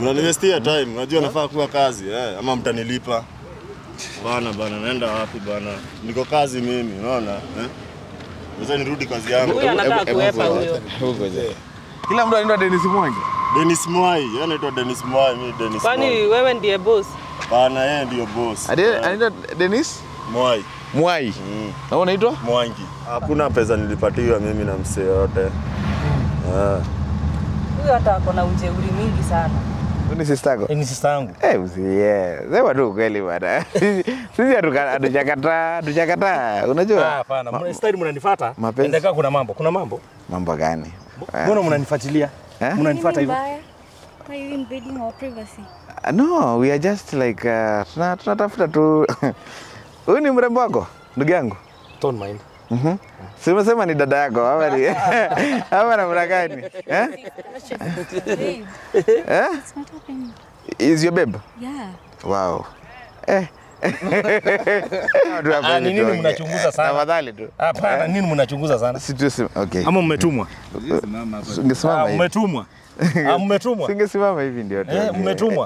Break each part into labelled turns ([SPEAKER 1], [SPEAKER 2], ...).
[SPEAKER 1] Mnaniwestia time. Unajua nafaa kuwa kazi eh, ama mtanilipa. Bana bana, naenda wapi bana? Niko kazi mimi, unaona eh? Sasa nirudi kazi yangu.
[SPEAKER 2] Huyu anataka kuepa huyo.
[SPEAKER 3] Kila mtu anaitwa Dennis Mwangi.
[SPEAKER 1] Dennis Mwai, yeye anaitwa Dennis Mwai, mimi Dennis
[SPEAKER 2] Kwani
[SPEAKER 1] Mwai.
[SPEAKER 2] wewe ndiye boss?
[SPEAKER 1] Bana, yeye ndio boss.
[SPEAKER 3] Ade-
[SPEAKER 1] Eh,
[SPEAKER 3] Anaitwa Dennis
[SPEAKER 1] Mwai.
[SPEAKER 3] Mwai.
[SPEAKER 1] Mm.
[SPEAKER 3] Na wewe unaitwa?
[SPEAKER 1] Mwangi. Hakuna pesa nilipatiwa mimi na msee yote. Ah.
[SPEAKER 2] Huyu hata ako na ujeuri mingi sana.
[SPEAKER 3] Huyu ni sister yako?
[SPEAKER 4] Ni sister yangu.
[SPEAKER 3] Eh, usiye. Sema tu ukweli bwana. Sisi hatuka- hatujakataa, hatujakataa.
[SPEAKER 4] Ah,
[SPEAKER 3] Unajua?
[SPEAKER 4] hapana. Mna style mnanifuata.
[SPEAKER 3] Mapenzi.
[SPEAKER 4] Endeka kuna mambo. Kuna mambo.
[SPEAKER 3] Mambo gani?
[SPEAKER 4] Mbona mnanifuatilia?
[SPEAKER 3] Eh?
[SPEAKER 4] Mnanifuata
[SPEAKER 5] Nini
[SPEAKER 4] hivyo?
[SPEAKER 5] mbaya? Why are you invading our privacy?
[SPEAKER 3] Uh, No, we are just like uh, tuna- tunatafuta tu. Huyu ni mrembo wako? Ndugu yangu.
[SPEAKER 4] Don't mind.
[SPEAKER 3] Mhm. Si umesema ni dada yako ama ni ama namna gani? Eh?
[SPEAKER 5] Babe,
[SPEAKER 3] Eh?
[SPEAKER 5] it's not happening.
[SPEAKER 3] Is your babe?
[SPEAKER 5] Yeah.
[SPEAKER 3] Wow. Eh. Watu hapa
[SPEAKER 4] Ah,
[SPEAKER 3] hivi
[SPEAKER 4] ni nini
[SPEAKER 3] tuongee.
[SPEAKER 4] mnachunguza sana?
[SPEAKER 3] Tafadhali tu.
[SPEAKER 4] Hapana, nini mnachunguza sana?
[SPEAKER 3] Si tu sim- okay.
[SPEAKER 4] Ama mmetumwa?
[SPEAKER 3] Ungesimama
[SPEAKER 4] Ah,
[SPEAKER 3] hivi.
[SPEAKER 4] mmetumwa. Ah, mmetumwa.
[SPEAKER 3] Singesimama hivi ndio.
[SPEAKER 4] Eh,
[SPEAKER 3] tuongee.
[SPEAKER 4] mmetumwa.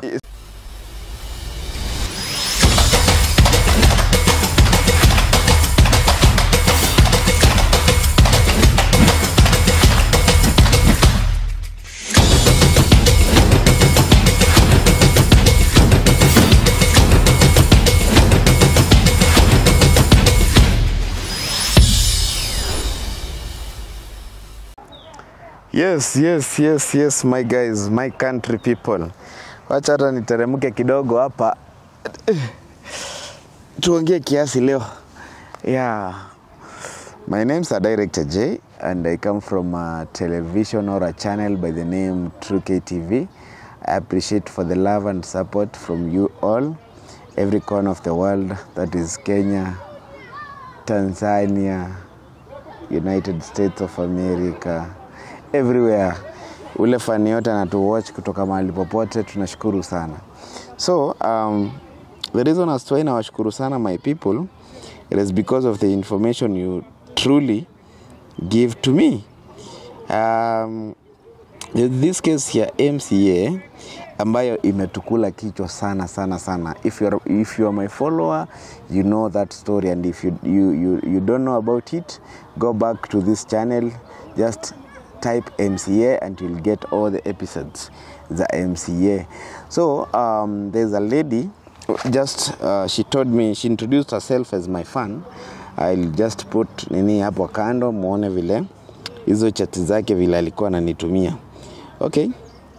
[SPEAKER 3] Yes, yes, yes, yes, my guys, my country people. Wacha hata niteremke kidogo hapa. Tuongee kiasi leo. Yeah. My name's a Director J and I come from a television or a channel by the name True KTV. I appreciate for the love and support from you all, every corner of the world, that is Kenya, Tanzania, United States of America, everywhere. Ule fani yote anatuwatch kutoka mahali popote, tunashukuru sana. So um, the reason as to why nawashukuru sana my people, it is because of the information you truly give to me. Um, in this case here MCA ambayo imetukula kichwa sana sana sana if you are, if you are my follower you know that story and if you, you, you, you don't know about it go back to this channel just type MCA and you'll get all the episodes the MCA so um, there's a lady just uh, she told me she introduced herself as my fan I'll just put nini hapo kando muone vile hizo chati zake vile alikuwa ananitumia okay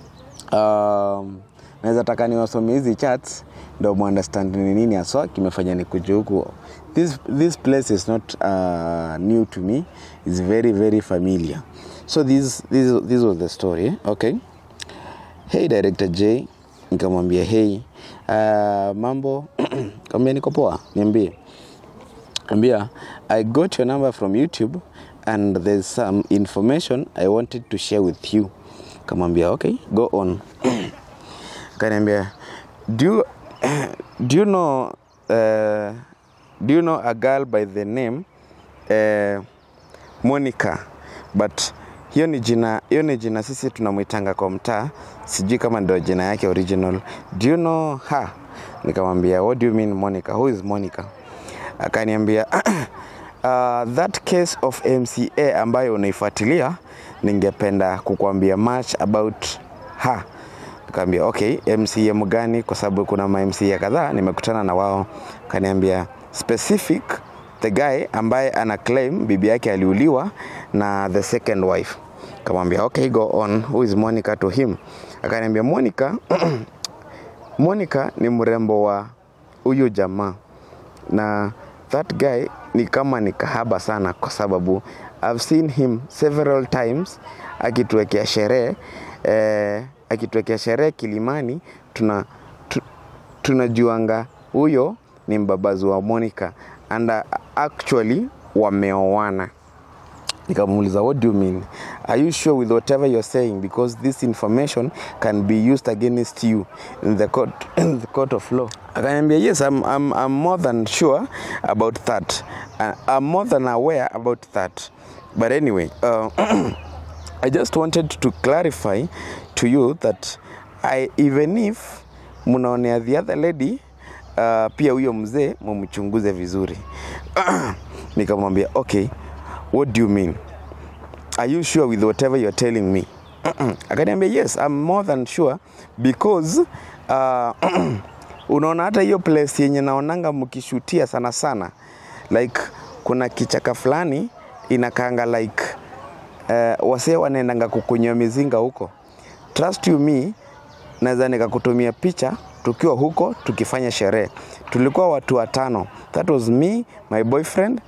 [SPEAKER 3] um, naweza taka niwasome hizi chats ndo muunderstand ni nini haswa kimefanya nikuje huku this, this place is not uh, new to me is very very familiar so this, this, this was the story okay hey director j nikamwambia hey uh, mambo kambia niko poa niambie ambia i got your number from youtube and there's some information i wanted to share with you kamwambia okay go on kaniambia do you, do you know uh, do you know a girl by the name uh, monica but hiyo ni jina hiyo ni jina sisi tunamwitanga kwa mtaa sijui kama ndio jina yake original do you know her nikamwambia what do you mean monica who is monica akaniambia uh, that case of mca ambayo unaifuatilia ningependa kukuambia much about her Nikamwambia okay, MCM gani? Kwa sababu kuna ma MCA kadhaa nimekutana na wao. Kaniambia specific the guy ambaye ana claim bibi yake aliuliwa na the second wife. Kamwambia okay, go on. Who is Monica to him? Akaniambia Monica Monica ni mrembo wa huyu jamaa na that guy ni kama ni kahaba sana kwa sababu I've seen him several times akituwekea sherehe eh, akituwekea sherehe Kilimani tuna tu, tunajuanga huyo ni mbabazi wa Monica and uh, actually wameoana nikamuuliza what do you mean are you sure with whatever you're saying because this information can be used against you in the court, in the court of law akaniambia yes I'm, I'm, I'm more than sure about that uh, I'm more than aware about that but anyway uh, I just wanted to clarify to you that I, even if mnaonea the other lady uh, pia huyo mzee mumchunguze vizuri nikamwambia okay what do you mean are you sure with whatever you're telling me akaniambia yes I'm more than sure because uh, unaona hata hiyo place yenye naonanga mkishutia sana sana like kuna kichaka fulani inakanga like uh, wasee wanaendanga kukunywa mizinga huko trust you me naweza nikakutumia picha tukiwa huko tukifanya sherehe tulikuwa watu watano that was me my boyfriend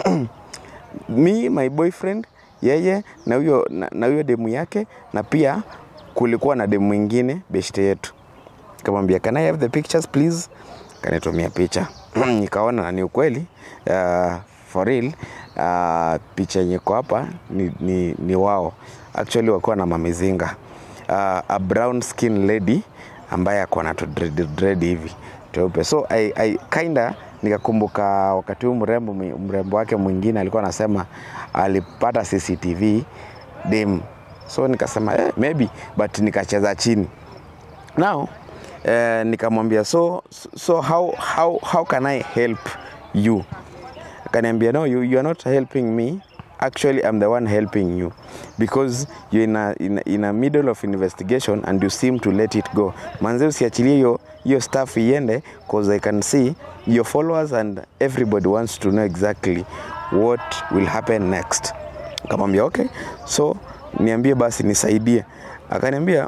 [SPEAKER 3] me my boyfriend yeye na huyo na, na huyo demu yake na pia kulikuwa na demu mwingine beshte yetu kamwambia can I have the pictures please kanitumia picha nikaona na ni ukweli uh, for real uh, picha yenye iko hapa ni, ni, ni wao actually wakuwa na mamizinga uh, a brown skin lady ambaye ako na tu dread, dread hivi teupe so I, I kinda nikakumbuka wakati huu mrembo mrembo wake mwingine alikuwa anasema alipata CCTV dem so nikasema eh, maybe but nikacheza chini now eh, nikamwambia so, so how, how, how can I help you akaniambia no you, you are not helping me actually I'm the one helping you because you're in a, in, a, in a middle of investigation and you seem to let it go manze usiachilie hiyo hiyo stuff iende cause I can see your followers and everybody wants to know exactly what will happen next akamwambia okay so niambie basi nisaidie akaniambia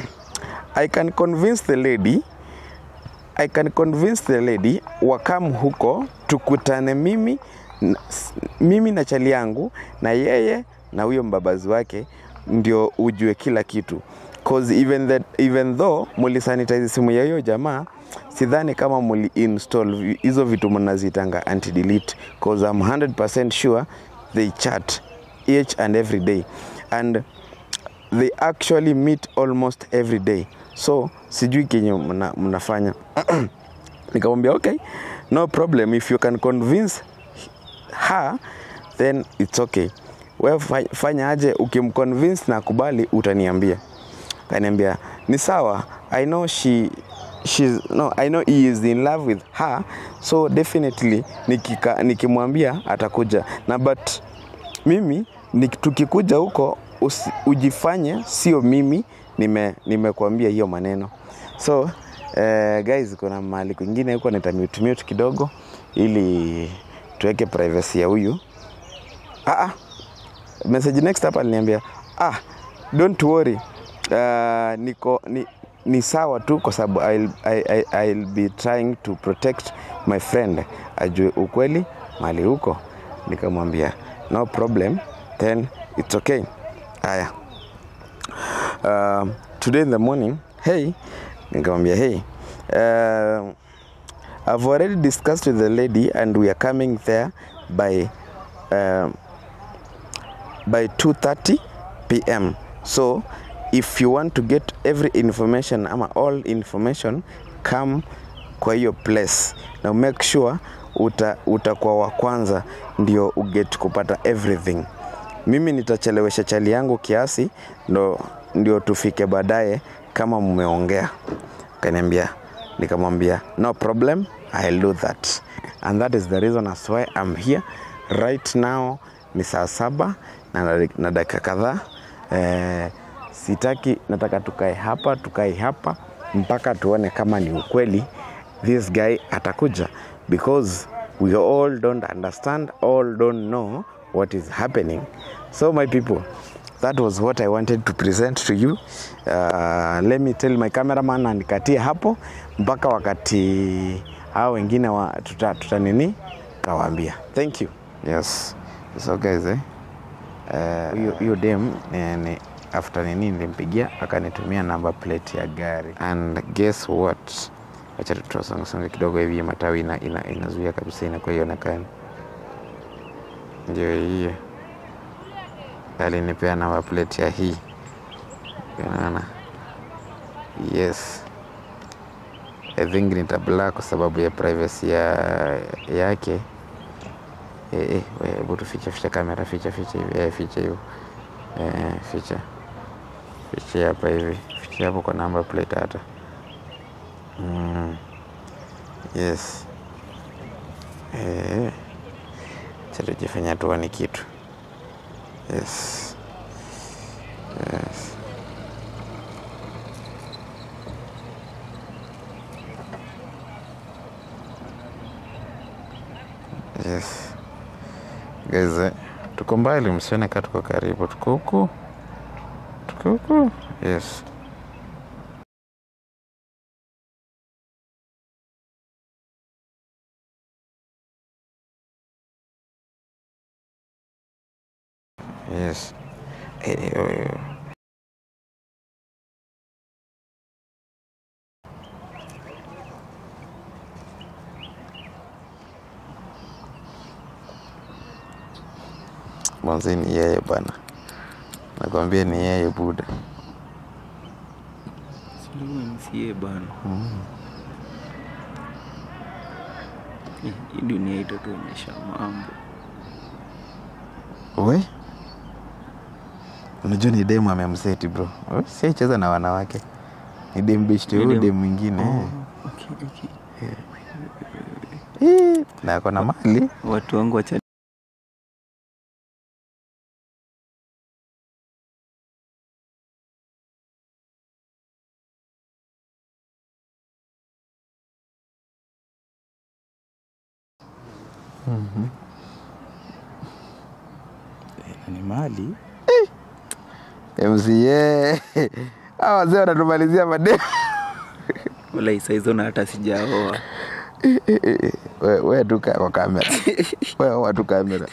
[SPEAKER 3] I can convince the lady I can convince the lady wakam huko tukutane mimi na, mimi na chali yangu na yeye na huyo mbabazi wake ndio ujue kila kitu cause even, that, even though mulisanitize simu ya hiyo jamaa sidhani kama muli install hizo vitu mnazitanga anti delete cause I'm 100% sure they chat each and every day and they actually meet almost every day so sijui kenye mna, mnafanya nikamwambia okay no problem if you can convince her then it's okay we fanya aje ukimconvince na kubali utaniambia kaniambia ni sawa i know she she's no i know he is in love with her so definitely nikika, nikimwambia atakuja na but mimi nik, tukikuja huko usi, ujifanye sio mimi nime nimekuambia hiyo maneno so uh, guys kuna mahali kwingine huko nitamute mute kidogo ili tuweke privacy ya huyu ah, ah. message next hapa aliniambia ah don't worry uh, niko ni, ni sawa tu kwa sababu I'll, I, I, I'll be trying to protect my friend ajue ukweli mali huko nikamwambia no problem then it's okay haya um, today in the morning hey nikamwambia hey uh, I've already discussed with the lady and we are coming there by uh, by 2:30 p.m. So if you want to get every information ama all information come kwa hiyo place na make sure uta utakuwa wa kwanza ndio uget kupata everything. Mimi nitachelewesha chali yangu kiasi ndo, ndio tufike baadaye kama mmeongea. Kaniambia, nikamwambia no problem, I'll do that and that is the reason as why I'm here right now. Ni saa saba na, na dakika kadhaa eh, sitaki, nataka tukae hapa tukae hapa mpaka tuone kama ni ukweli this guy atakuja because we all don't understand all don't know what is happening so my people that was what i wanted to present to you uh, let me tell my cameraman andikatie hapo mpaka wakati hao wengine wa, tuta, tuta nini tawaambia thank you yes so guys eh hiyo uh, hiyo dem ni, ni, after nini nilimpigia akanitumia number plate ya gari and guess what acha tutasongasonga kidogo hivi matawi ina, ina, inazuia kabisa inakuwa ionekani ndio hiyo alinipea namba plate ya hii unaona yes i think nitabla kwa sababu ya privacy ya yake hebu eh, eh, tuficha ficha kamera ficha ficha hivi eh, ficha hiyo eh, ficha ficha hapa hivi si hapo kwa number plate hata mm. yes eh. Acha tujifanya tuone kitu yes yes yes guys eh, tuko mbali msione kaa tuko karibu tuko huku tuko huku yes yes Eh, oh, oh. Mwanzi ni yeye bwana, nakwambia ni yeye buda.
[SPEAKER 6] msie bana Eh, hii dunia itatuonyesha mambo
[SPEAKER 3] We, unajua ni demu amemseti bro, We, siaicheza na wanawake, ni dem beshte
[SPEAKER 6] Ni
[SPEAKER 3] huyu
[SPEAKER 6] dem-
[SPEAKER 3] dem mwingine
[SPEAKER 6] Oh, okay, okay.
[SPEAKER 3] Eh, na ako na mali
[SPEAKER 6] watu wangu wacha ni mali
[SPEAKER 3] MCA hawa wazee wanatumalizia mademu.
[SPEAKER 6] wala isaizo na hata sijaoa
[SPEAKER 3] We, we tu kaa kwa kamera, we oa tu kamera,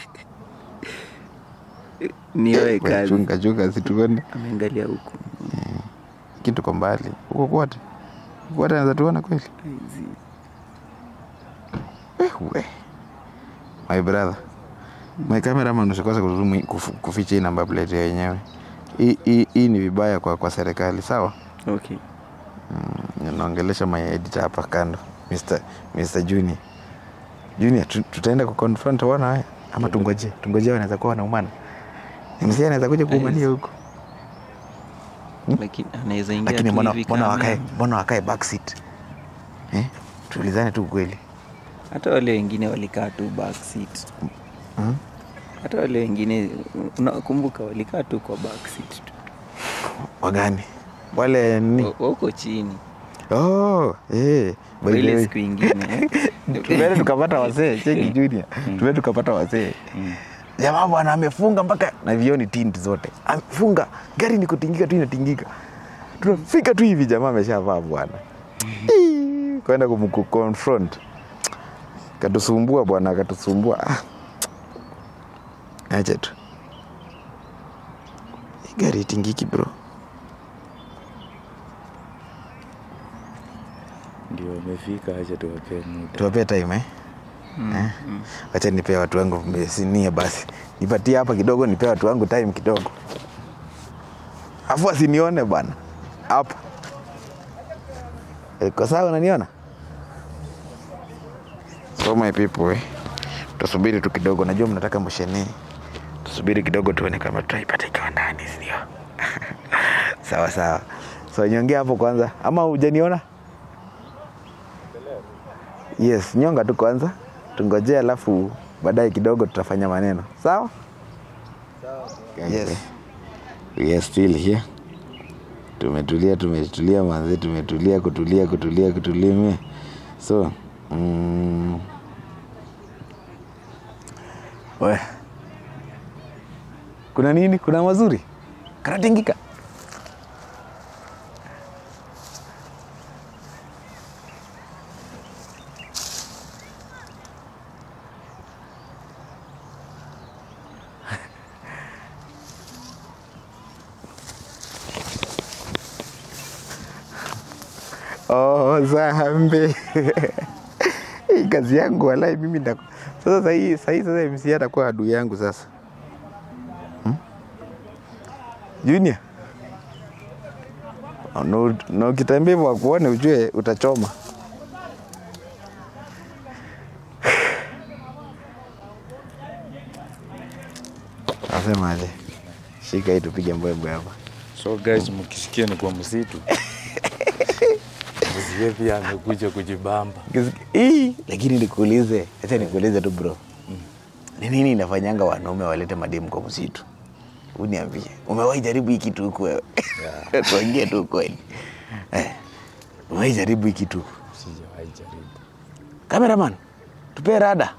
[SPEAKER 6] nioe
[SPEAKER 3] We,
[SPEAKER 6] kazi
[SPEAKER 3] chunga chunga, situone
[SPEAKER 6] ameangalia huku
[SPEAKER 3] kitu kwa mbali huko kwote kwote, anaweza tuona kweli.
[SPEAKER 6] Hizi.
[SPEAKER 3] we my brother my cameraman usikose kuzoom hii- kuf- kuficha hii namba plate ya wenyewe hii hii- hii ni vibaya kwa kwa serikali sawa
[SPEAKER 6] okay
[SPEAKER 3] naongelesha my editor hapa kando Mr. Mr. Junior Junior tu- tutaenda ku confront wana haya ama tungoje tungoje wanaweza kuwa wanaumana mzee anaweza kuja kuumania huko
[SPEAKER 6] lakini anaweza ingia
[SPEAKER 3] lakini
[SPEAKER 6] tu
[SPEAKER 3] mbona
[SPEAKER 6] hivi
[SPEAKER 3] mbona
[SPEAKER 6] kama-
[SPEAKER 3] wakae mbona wakae backseat eh tuulizane tu kweli
[SPEAKER 6] hata wale wengine walikaa tu back seat
[SPEAKER 3] Mhm.
[SPEAKER 6] hata wale wengine unakumbuka walikaa tu kwa back seat tu
[SPEAKER 3] wagani wale ni
[SPEAKER 6] Wa- wako chini
[SPEAKER 3] oh eh by
[SPEAKER 6] Kwa
[SPEAKER 3] the
[SPEAKER 6] ile
[SPEAKER 3] way.
[SPEAKER 6] siku ingine
[SPEAKER 3] tumeenda tukapata wasee cheki junior tumeenda tukapata wasee jamaa bwana amefunga mpaka na vioni tint zote amefunga gari ni kutingika tu inatingika tunafika tu hivi jamaa ameshavaa bwana Ii, kwenda kumconfront katusumbua bwana katusumbua ah. acha tu Hii gari itingiki bro
[SPEAKER 6] ndio wamefika acha tuwapee muda
[SPEAKER 3] tuwapee time eh? Eh? wacha nipee watu wangu sinia basi nipatie hapa kidogo nipee watu wangu time kidogo afu asinione bwana hapa Eh, kwa sawa unaniona so my people eh. tusubiri tu kidogo najua mnataka mshenee tusubiri kidogo tuone kama tutaipata ikiwa ndani sindio sawa sawa so nyongea hapo kwanza ama hujaniona yes nyonga tu kwanza tungojee alafu baadaye kidogo tutafanya maneno sawa yes. We are still here tumetulia tumetulia manzi tumetulia kutulia kutulia kutulia me so mm, we kuna nini kuna mazuri kanatingika Oh, zambi hii kazi yangu walai mimi nda sasa sahii sahii sasa MC atakuwa adui yangu sasa hmm? Junior na na ukitembea hivyo wakuone ujue utachoma nasemaje shika hii tupige mbwembwe hapa
[SPEAKER 7] So guys, mkisikia ni kwa msitu msikie pia amekuja kujibamba.
[SPEAKER 3] Kis- Ii, lakini nikuulize, acha nikuulize tu bro, ni nini inafanyanga wanaume walete mademu kwa msitu? Uniambie, umewahi jaribu hii kitu huku wewe? Tuongee tu kweli. Eh, umewahi jaribu hii kitu huku?
[SPEAKER 7] Sijawahi jaribu.
[SPEAKER 3] Cameraman, tupe rada.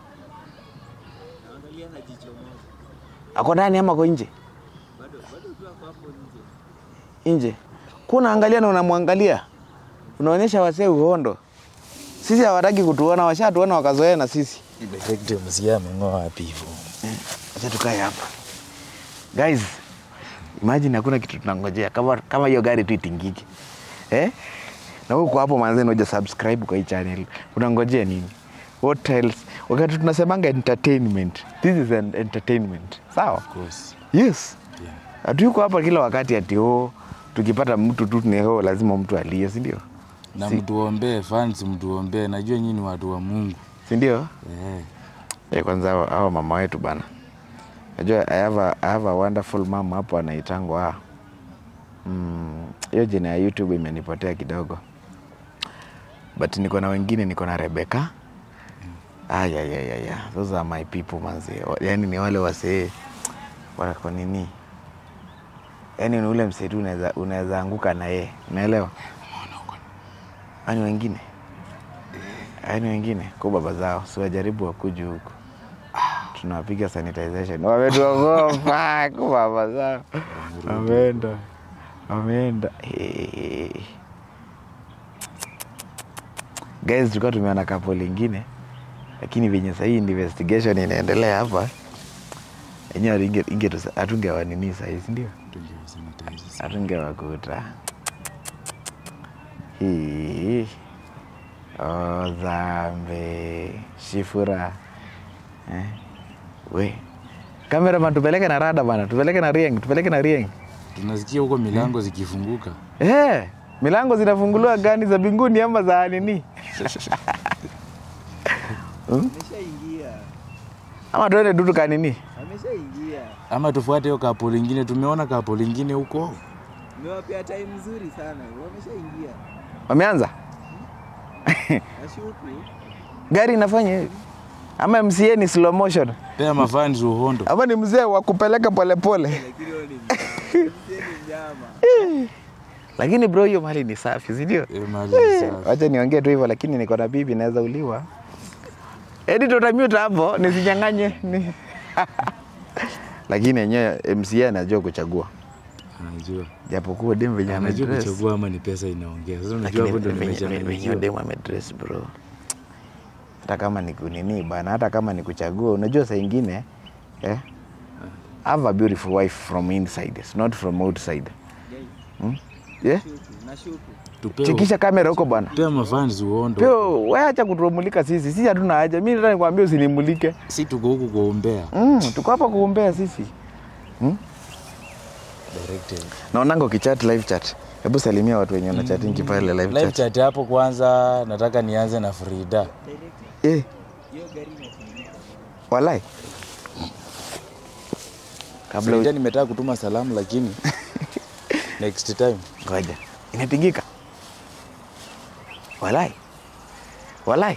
[SPEAKER 3] Ako ndani ama ako nje? Nje. Kuna angalia na unamwangalia, unaonyesha wasee uhondo. Sisi hawataki kutuona, washatuona wakazoea na sisi.
[SPEAKER 7] Direct msikia ameng'oa wapi hivyo?
[SPEAKER 3] Acha tukae hapa guys, imagine hakuna kitu tunangojea kama kama hiyo gari tu itingike eh? Na huko hapo manze, noja subscribe kwa hii channel, unangojea nini? What else? Wakati tunasemanga entertainment, this is an entertainment, sawa?
[SPEAKER 7] Of course.
[SPEAKER 3] Yes,
[SPEAKER 7] Yeah.
[SPEAKER 3] hatuyuko hapa kila wakati ati oh, tukipata mtu tu tuneo lazima mtu alie, si ndio?
[SPEAKER 7] Na
[SPEAKER 3] Si-
[SPEAKER 7] mtuombee fans, mtuombee. Najua nyinyi ni watu wa Mungu.
[SPEAKER 3] Si ndio?
[SPEAKER 7] Eh.
[SPEAKER 3] Eh, kwanza hao hao mama wetu bana, najua I have a, I have a wonderful mom hapo anaitangwa mm, hiyo jina ya YouTube imenipotea kidogo, but niko na wengine, niko na Rebecca. Ah, ya, ya, ya, ya. Those are my people manzi, yani ni wale wasee wako nini, yani ni ule msee tu unaweza unaweza anguka na yeye, unaelewa? Ani wengine yani wengine kwa baba zao siwajaribu wakuju huku tunawapiga sanitization wametuogopa kwa baba zao wameenda wameenda Eh. guys tulikuwa tumeona kapo lingine lakini venye sahii investigation inaendelea hapa enyewe inge- inge- hatungewanini sahii sindio
[SPEAKER 7] Tungewasanitize.
[SPEAKER 3] hatungewakuta hii oh, zambe shifura eh? we kameraman tupeleke na rada bana tupeleke na rieng tupeleke na rieng
[SPEAKER 7] Tunasikia huko milango zikifunguka.
[SPEAKER 3] eh, milango zinafunguliwa gani za mbinguni ama za nini Hmm? ama tuende tu tukanini
[SPEAKER 8] Ameshaingia.
[SPEAKER 7] Ama tufuate hiyo kapo lingine. Tumeona kapo lingine huko.
[SPEAKER 8] Nimewapea time nzuri sana. Wameshaingia.
[SPEAKER 3] wameanza
[SPEAKER 8] Nashuku.
[SPEAKER 3] gari inafanya hivi ama mca ni slow motion
[SPEAKER 7] Pea mafans uhondo.
[SPEAKER 3] ama ni mzee wa kupeleka polepole
[SPEAKER 8] Lakini wao ni mnyama. Mzee ni mnyama.
[SPEAKER 3] lakini bro hiyo mali ni safi sindio
[SPEAKER 7] Eh, mali ni safi.
[SPEAKER 3] wacha niongee tu hivyo lakini niko na bibi naweza uliwa edi tutamute hapo nisinyang'anye ni... lakini enyewe mca anajua kuchagua
[SPEAKER 7] Anajua.
[SPEAKER 3] japokuwa dem venye
[SPEAKER 7] Anajua
[SPEAKER 3] amedress.
[SPEAKER 7] kuchagua ama ni pesa inaongea. Sasa unajua
[SPEAKER 3] Lakini
[SPEAKER 7] hapo ndo
[SPEAKER 3] venye- venye
[SPEAKER 7] nimechanganyikiwa.
[SPEAKER 3] dem amedress bro hata kama ni kunini bana hata kama ni kuchagua unajua saa ingine eh, have a beautiful wife from inside not from outside hmm? yeah?
[SPEAKER 8] Nashuku. Nashuku.
[SPEAKER 7] Tupee
[SPEAKER 3] chikisha kamera huko bwana
[SPEAKER 7] pea mafans uhondo.
[SPEAKER 3] pio we acha kutumulika sisi sisi hatuna haja mi nataka nikwambia usinimulike
[SPEAKER 7] Si tuko huku kuombea.
[SPEAKER 3] mm, tuko hapa kuombea sisi
[SPEAKER 7] Directed.
[SPEAKER 3] naonanga ukichat live chat hebu salimia watu wenye wanachatingi pale live
[SPEAKER 7] Live
[SPEAKER 3] chat
[SPEAKER 7] chat hapo kwanza nataka nianze na Frida.
[SPEAKER 3] eh,
[SPEAKER 8] Hiyo gari inatumika.
[SPEAKER 3] walai kabla
[SPEAKER 7] Frida
[SPEAKER 3] u-
[SPEAKER 7] nimetaka kutuma salamu lakini next time.
[SPEAKER 3] ngoja imepigika walai walai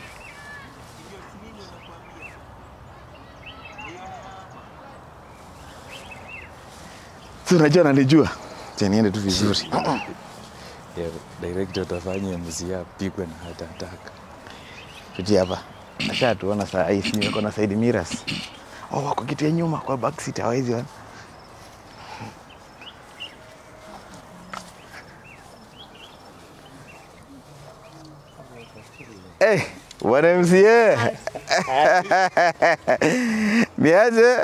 [SPEAKER 3] si unajua nanijua Acha niende tu vizuri
[SPEAKER 7] Yeah, director utafanya MC apigwe na hata ataka.
[SPEAKER 3] tuti hapa acha tuona saa hii si niko na side mirrors oh wako kiti ya nyuma kwa back seat hawezi ona Eh, bwana MCA. Niaje?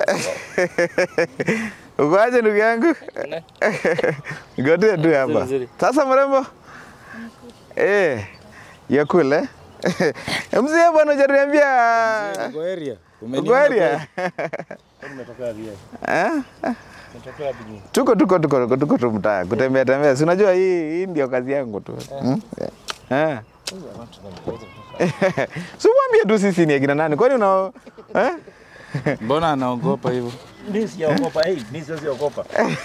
[SPEAKER 3] Uko aje ndugu yangu? Ngoja tu hapa. Sasa mrembo? Eh, ya kule. MCA bwana hujaniambia.
[SPEAKER 7] Uko area?
[SPEAKER 3] Uko area? Eh? Tuko tuko tuko tuko tuko tu mtaa kutembea tembea. Si unajua hii hii ndio kazi yangu tu. Hmm? Eh. Si mwambie tu sisi ni akina nani. Kwani una eh?
[SPEAKER 7] Mbona anaogopa hivyo?
[SPEAKER 4] Mimi sijaogopa. Eh, mimi siwezi ogopa.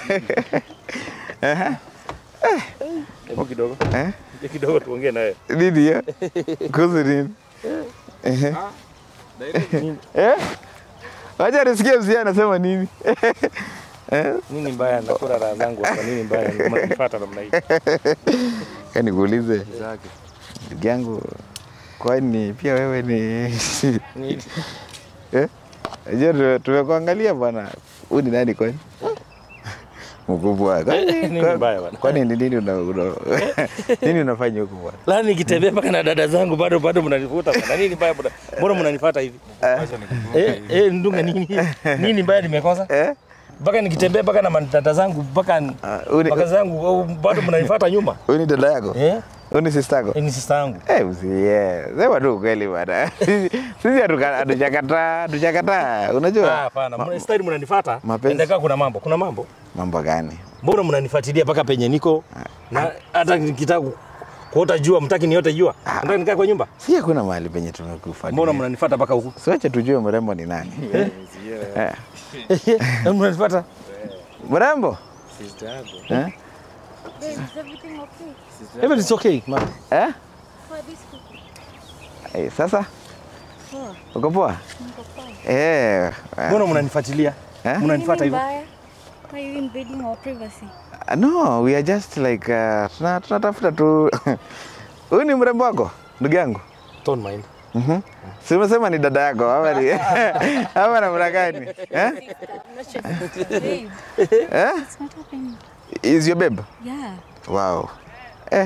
[SPEAKER 4] Hebu kidogo.
[SPEAKER 3] Eh?
[SPEAKER 4] Hebu kidogo tuongee naye.
[SPEAKER 3] Nini hiyo? Kuhusu nini? Ehe. Eh? Wacha nisikie mzee anasema nini? Eh?
[SPEAKER 4] Nini mbaya nakula raha zangu hapa? Nini mbaya mnanifuata namna hii?
[SPEAKER 3] Yaani nikuulize
[SPEAKER 7] Zake.
[SPEAKER 3] ndugu yangu, kwani pia wewe ni
[SPEAKER 4] Nini?
[SPEAKER 3] eh? Je, tume- tumekuangalia bwana, huyu ni nani kwani? Mkubwa. Kwani-
[SPEAKER 4] Nini
[SPEAKER 3] kwa-
[SPEAKER 4] mbaya bwana?
[SPEAKER 3] Kwani ni nini una, una nini unafanya huku bwana?
[SPEAKER 4] Lani nikitembea mpaka na dada zangu bado bado mnanifuata bwana. Nini mbaya bwana? Mbona mnanifuata hivi? Eh, eh, ndunga nini? Nini mbaya nimekosa?
[SPEAKER 3] Eh?
[SPEAKER 4] Mpaka nikitembea mpaka na madada zangu mpaka
[SPEAKER 3] Ah, huyu ni-
[SPEAKER 4] mpaka zangu au bado mnanifuata nyuma.
[SPEAKER 3] Huyu ni dada yako?
[SPEAKER 4] Eh?
[SPEAKER 3] Huyu ni sister yako?
[SPEAKER 4] Eh, Ni sister yangu.
[SPEAKER 3] Eh, usiye. Sema tu ukweli bwana. Sisi sisi hatuka- hatujakataa, hatujakataa.
[SPEAKER 4] Ah,
[SPEAKER 3] Unajua?
[SPEAKER 4] hapana. Mna style mnanifuata.
[SPEAKER 3] Mapenzi.
[SPEAKER 4] Endakaa kuna mambo. Kuna mambo.
[SPEAKER 3] Mambo gani?
[SPEAKER 4] Mbona mnanifuatilia mpaka penye niko? Na hata nikitaka ku- kuota jua mtaki niote jua. Nataka nikae kwa nyumba.
[SPEAKER 3] Si hakuna mahali penye tumekufuatilia.
[SPEAKER 4] Mbona mnanifuata mpaka huku?
[SPEAKER 3] Siwache tujue mrembo ni nani. Eh.
[SPEAKER 4] Eh, Mnanifuata?
[SPEAKER 3] Mrembo?
[SPEAKER 7] Sister yako.
[SPEAKER 3] Eh?
[SPEAKER 5] Babe, is everything okay?
[SPEAKER 4] Everything is okay, ma.
[SPEAKER 3] Eh?
[SPEAKER 5] For this cookie?
[SPEAKER 3] Eh, sasa
[SPEAKER 5] Poa,
[SPEAKER 3] uko poa?
[SPEAKER 5] niko poa.
[SPEAKER 3] Eh.
[SPEAKER 4] Mbona mnanifuatilia?
[SPEAKER 3] Eh?
[SPEAKER 4] Mnanifuata
[SPEAKER 5] Nini
[SPEAKER 4] hivyo?
[SPEAKER 5] mbaya? Why are you invading our privacy?
[SPEAKER 3] Uh, No, we are just like uh, tuna- tunatafuta tu. Huyu ni mrembo wako ndugu yangu?
[SPEAKER 4] Don't mind.
[SPEAKER 3] Mhm. Si umesema ni dada yako ama ni ama namna gani? Eh?
[SPEAKER 5] Babe,
[SPEAKER 3] Eh?
[SPEAKER 5] it's not happening.
[SPEAKER 3] Is your babe?
[SPEAKER 5] Yeah.
[SPEAKER 3] Wow. Eh.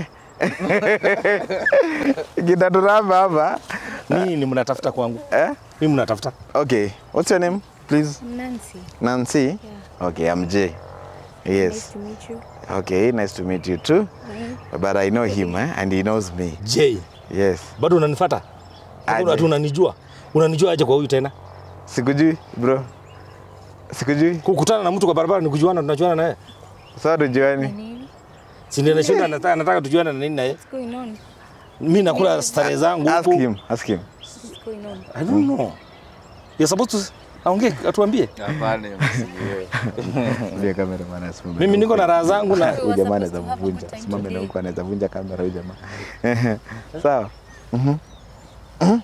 [SPEAKER 3] Kitaturamba hapa.
[SPEAKER 4] Nini mnatafuta kwangu?
[SPEAKER 3] Eh?
[SPEAKER 4] Mimi mnatafuta?
[SPEAKER 3] Okay. What's your name, please?
[SPEAKER 5] I'm Nancy.
[SPEAKER 3] Nancy?
[SPEAKER 5] Yeah.
[SPEAKER 3] Okay, I'm Jay.
[SPEAKER 5] Nice
[SPEAKER 3] Yes.
[SPEAKER 5] to meet you.
[SPEAKER 3] Okay, nice to meet you too.
[SPEAKER 5] Bye.
[SPEAKER 3] But I know him eh? and he knows me.
[SPEAKER 4] J.
[SPEAKER 3] Yes.
[SPEAKER 4] Bado unanifuata?
[SPEAKER 3] Aje.
[SPEAKER 4] Ati unanijua? Unanijua aje kwa huyu tena?
[SPEAKER 3] Sikujui bro. Sikujui.
[SPEAKER 4] Kukutana na mtu kwa barabara ni kujuana tunajuana naye.
[SPEAKER 3] Sawa tujuani.
[SPEAKER 5] Nini?
[SPEAKER 4] Si ndio nashinda nataka nataka tujuane na nini naye.
[SPEAKER 5] What's going on?
[SPEAKER 4] Mimi nakula starehe zangu
[SPEAKER 3] Ask
[SPEAKER 4] huku.
[SPEAKER 3] him, ask him.
[SPEAKER 5] What's going on?
[SPEAKER 4] I don't know. You're supposed to aongee atuambie.
[SPEAKER 7] Hapana, msiwe.
[SPEAKER 3] Ndio kamera maana asimame.
[SPEAKER 4] Mimi niko na raha zangu na
[SPEAKER 3] Huyu jamaa anaweza
[SPEAKER 5] supposed to have a
[SPEAKER 3] mvunja.
[SPEAKER 5] good time
[SPEAKER 3] Simame na
[SPEAKER 5] today.
[SPEAKER 3] huko anaweza vunja kamera huyu jamaa. Sawa. Mhm. Mhm.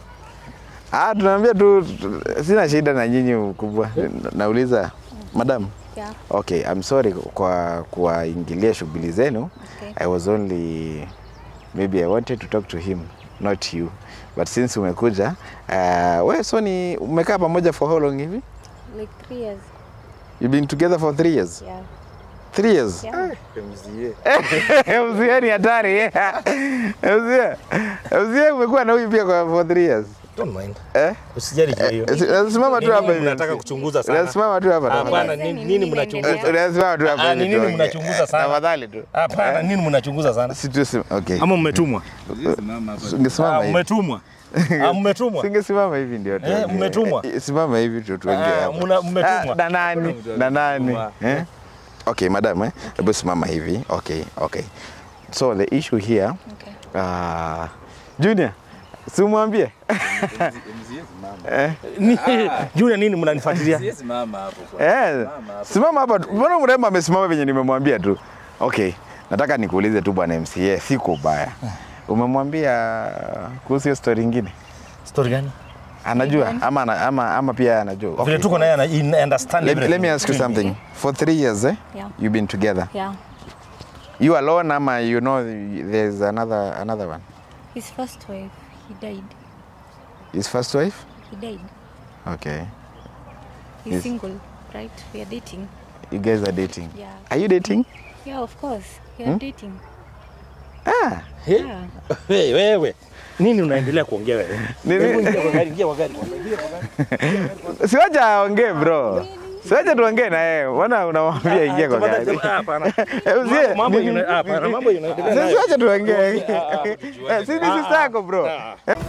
[SPEAKER 3] Ah, tunaambia tu tu- sina shida na nyinyi mkubwa. Nauliza madam.
[SPEAKER 5] Yeah.
[SPEAKER 3] Okay, I'm sorry kwa kuwaingilia shughuli zenu.
[SPEAKER 5] Okay.
[SPEAKER 3] I was only maybe I wanted to talk to him, not you. But since umekuja, uh, we so ni umekaa pamoja for how long hivi?
[SPEAKER 5] Like three years.
[SPEAKER 3] You've been together for three years?
[SPEAKER 5] Yeah.
[SPEAKER 3] Three years?
[SPEAKER 5] Yeah.
[SPEAKER 7] Msiwe.
[SPEAKER 3] Mzee ni hatari. Mzee. Mzee umekuwa na huyu pia kwa for three years.
[SPEAKER 4] don't mind.
[SPEAKER 3] Eh?
[SPEAKER 4] Usijali juu ya hiyo.
[SPEAKER 3] Eh, Simama tu
[SPEAKER 4] Nini
[SPEAKER 3] hapa hivi.
[SPEAKER 4] mnataka kuchunguza sana?
[SPEAKER 3] Simama tu hapa.
[SPEAKER 4] Hapana,
[SPEAKER 3] tafadhali.
[SPEAKER 4] nini nini mnachunguza?
[SPEAKER 3] Unasimama tu hapa.
[SPEAKER 4] Ah,
[SPEAKER 3] hivi
[SPEAKER 4] ni nini
[SPEAKER 3] tuongee.
[SPEAKER 4] mnachunguza sana?
[SPEAKER 3] Tafadhali tu.
[SPEAKER 4] Hapana, nini mnachunguza sana?
[SPEAKER 3] Si tu sim- okay.
[SPEAKER 4] Ama mmetumwa?
[SPEAKER 3] Ungesimama
[SPEAKER 4] Ah,
[SPEAKER 3] hivi.
[SPEAKER 4] mmetumwa. Ah, mmetumwa.
[SPEAKER 3] Singesimama hivi ndio tuongee.
[SPEAKER 4] mmetumwa?
[SPEAKER 3] Eh, Simama hivi tu tuongee
[SPEAKER 4] Ah,
[SPEAKER 3] hapa.
[SPEAKER 4] muna- mmetumwa.
[SPEAKER 3] Ah, Na nani? Na nani? Eh? Okay, madam, eh? Hebu simama hivi. Okay, okay. So the issue here,
[SPEAKER 5] Okay.
[SPEAKER 3] uh, Junior, simwambie. Eh?
[SPEAKER 4] Ni- Junior nini mnanifuatilia?
[SPEAKER 7] Siwezi mama hapo kwa.
[SPEAKER 3] Eh, simama hapa. tu. Mbona mrembo amesimama venye nimemwambia tu? Okay, nataka nikuulize tu bwana MCA, siko ubaya. Umemwambia kuhusu hiyo story ingine?
[SPEAKER 4] Story gani?
[SPEAKER 3] Anajua ama, ana- ama, ama pia anajua?
[SPEAKER 4] Vile
[SPEAKER 3] Okay.
[SPEAKER 4] tuko naye ana in- understand
[SPEAKER 3] Let, let
[SPEAKER 4] everything.
[SPEAKER 3] me ask you something. For three years, eh?
[SPEAKER 5] Yeah.
[SPEAKER 3] You've been together.
[SPEAKER 5] Yeah.
[SPEAKER 3] You alone, ama you know there's another another one.
[SPEAKER 5] His first wife, he died.
[SPEAKER 3] His first wife.
[SPEAKER 5] He died.
[SPEAKER 3] Okay.
[SPEAKER 5] He's
[SPEAKER 3] Yes.
[SPEAKER 5] single, right? We are dating.
[SPEAKER 3] You guys are dating.
[SPEAKER 5] Yeah.
[SPEAKER 3] Are you dating?
[SPEAKER 5] Yeah, of course. We are dating.
[SPEAKER 3] Ah.
[SPEAKER 4] Eh?
[SPEAKER 5] Yeah.
[SPEAKER 4] Wewe wewe. Nini unaendelea kuongea wewe?
[SPEAKER 3] Nini?
[SPEAKER 4] Hebu ingia kwa gari, ingia kwa gari.
[SPEAKER 3] Siwacha aongee bro. Siwacha tuongee na yeye. Mbona unamwambia ingia kwa
[SPEAKER 4] Tafadhali,
[SPEAKER 3] gari?
[SPEAKER 4] ah, hapana.
[SPEAKER 3] Eh, usie-
[SPEAKER 4] Mambo- mambo
[SPEAKER 3] nini?
[SPEAKER 4] ina- hapana, mambo inaendelea
[SPEAKER 3] Sisi
[SPEAKER 4] nayo.
[SPEAKER 3] wacha tuongee.
[SPEAKER 4] Ah, ah.
[SPEAKER 3] Eh, Si ni sister yako bro.
[SPEAKER 4] Ah.